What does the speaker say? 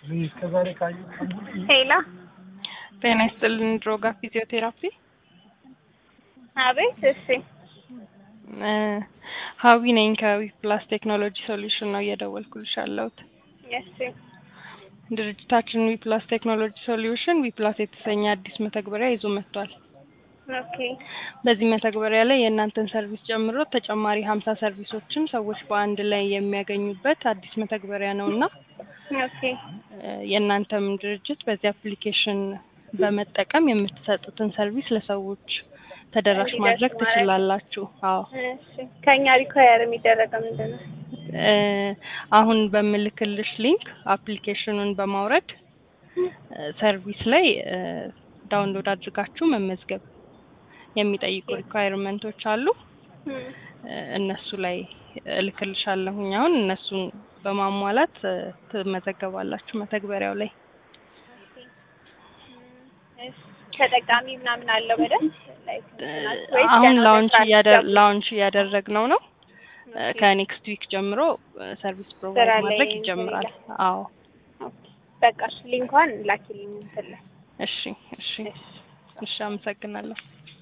ሄላ ጤና ይስጥልን። ድሮጋ ፊዚዮቴራፒ አቤት። እሺ እ ሀዊ ነኝ ከዊ ፕላስ ቴክኖሎጂ ሶሉሽን ነው እየደወልኩልሽ ያለሁት። እሺ ድርጅታችን ዊ ፕላስ ቴክኖሎጂ ሶሉሽን ዊ ፕላስ የተሰኘ አዲስ መተግበሪያ ይዞ መጥቷል። ኦኬ በዚህ መተግበሪያ ላይ የእናንተን ሰርቪስ ጨምሮ ተጨማሪ ሀምሳ ሰርቪሶችን ሰዎች በአንድ ላይ የሚያገኙበት አዲስ መተግበሪያ ነው እና ኦኬ እ የእናንተም ድርጅት በዚህ አፕሊኬሽን በመጠቀም የምትሰጡትን ሰርቪስ ለሰዎች ተደራሽ እንዲደርስ ማድረግ ማድረግ። ትችላላችሁ። አዎ እሺ ከኛ ሪኳየር የሚደረገው ምንድን ነው? እ አሁን በምልክልሽ ሊንክ አፕሊኬሽኑን በማውረድ እ ሰርቪስ ላይ እ ዳውንሎድ አድርጋችሁ መመዝገብ የሚጠይቁ ሪኳየርመንቶች አሉ። እም፣ እ እነሱ ላይ እልክልሻለሁኝ። አሁን እነሱን በማሟላት እ ትመዘገባላችሁ መተግበሪያው ላይ። እሺ ተጠቃሚ ምናምን አለው በደንብ ላይክ እ እንትናችሁ ወይስ አሁን ገና ላውንች መስራት እያደር ጀምሩ? ላውንች እያደረግነው ነው። እ ኦኬ። ከኔክስት ዊክ ጀምሮ እ ሰርቪስ ስራ ፕሮቫይድ ላይ ማድረግ እንትን ይጀምራል። ይላል። አዎ ኦኬ። በቃ እሺ ሊንኳን ላኪልኝ እንትን ላይ እሺ እሺ እሺ እሺ አመሰግናለሁ።